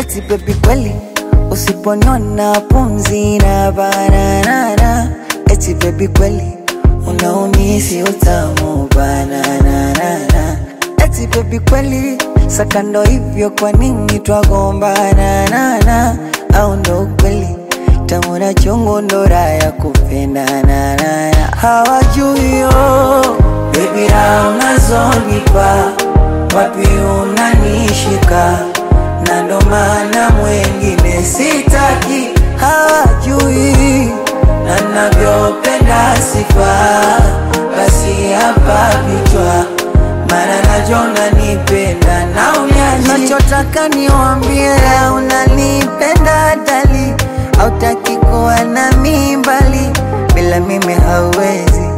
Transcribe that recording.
eti baby kweli usiponiona pumzi na bananana eti baby kweli unaumisi utamu bananana eti baby kweli sakando hivyo kwa nini twagombana nana au ndo kweli tamu na chungu ndo raha ya kupendana nana hawajui yo baby raha unazonipa wapi unanishika na ndo maana mwengine sitaki hawajui na navyopenda sifa basi hapa vichwa maana najona nipenda na unyaji nachotaka niwambie unanipenda dali hautaki kuwa na mimbali bila mimi hauwezi